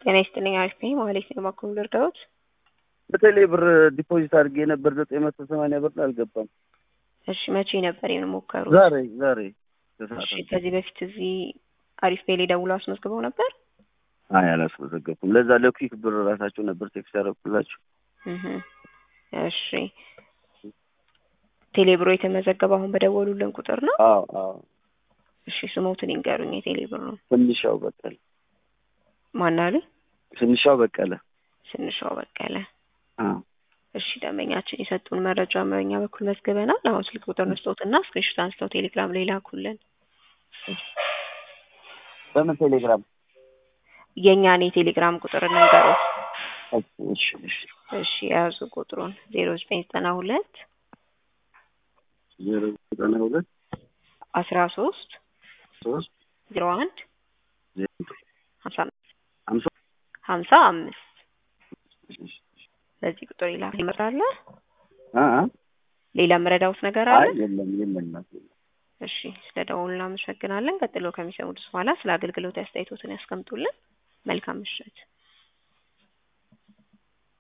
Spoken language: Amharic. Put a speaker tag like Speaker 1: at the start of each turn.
Speaker 1: ጤና ይስጥልኝ አሪፍ ነኝ ማለት ነው። እባክዎ ልርዳዎት?
Speaker 2: በቴሌ ብር ዲፖዚት አድርጌ ነበር ዘጠኝ መቶ ሰማንያ ብር አልገባም።
Speaker 1: እሺ መቼ ነበር የሞከሩት?
Speaker 2: ዛሬ ዛሬ
Speaker 1: እሺ ከዚህ በፊት እዚህ አሪፍ ፔሌ ደውለው አስመዝግበው ነበር?
Speaker 2: አይ አላስመዘገብኩም። ለዛ ለኩዊክ ብር ራሳቸው ነበር ቴክስት ያደረኩላችሁ።
Speaker 1: እህ እሺ ቴሌ ብሮ የተመዘገበው አሁን በደወሉልን ቁጥር ነው?
Speaker 2: አዎ አዎ።
Speaker 1: እሺ ስሞትን ይንገሩኝ። የቴሌ ብር ነው
Speaker 2: ትንሻው በቀለ
Speaker 1: ማን አሉ?
Speaker 2: ትንሻው በቀለ።
Speaker 1: ስንሻው በቀለ።
Speaker 2: አዎ
Speaker 1: እሺ ደንበኛችን የሰጡን መረጃ በእኛ በኩል መዝግበናል። አሁን ስልክ ቁጥር ንስጦትና ስክሪንሾት አንስተው ቴሌግራም ላይ ላኩልን።
Speaker 2: በምን ቴሌግራም?
Speaker 1: የእኛን የቴሌግራም ቁጥር እንንገሩት።
Speaker 2: እሺ እሺ
Speaker 1: እሺ የያዙ ቁጥሩን ዜሮ ዘጠኝ ዘጠና ሁለት
Speaker 2: ዜሮ ዘጠና ሁለት
Speaker 1: አስራ ሶስት
Speaker 2: ሶስት
Speaker 1: ዜሮ አንድ
Speaker 2: ዜሮ
Speaker 1: ሀምሳ አምስት
Speaker 2: ሀምሳ
Speaker 1: ሀምሳ አምስት በዚህ ቁጥር ይላል ይመጣለ።
Speaker 2: አ አ
Speaker 1: ሌላ መረዳውት ነገር
Speaker 2: አይ
Speaker 1: አለ?
Speaker 2: የለም የለም እናቴ።
Speaker 1: እሺ ስለ ደውሉ እናመሰግናለን። ቀጥሎ ከሚሰሙት በኋላ ስለ አገልግሎት አስተያየቶትን ያስቀምጡልን። መልካም ምሽት።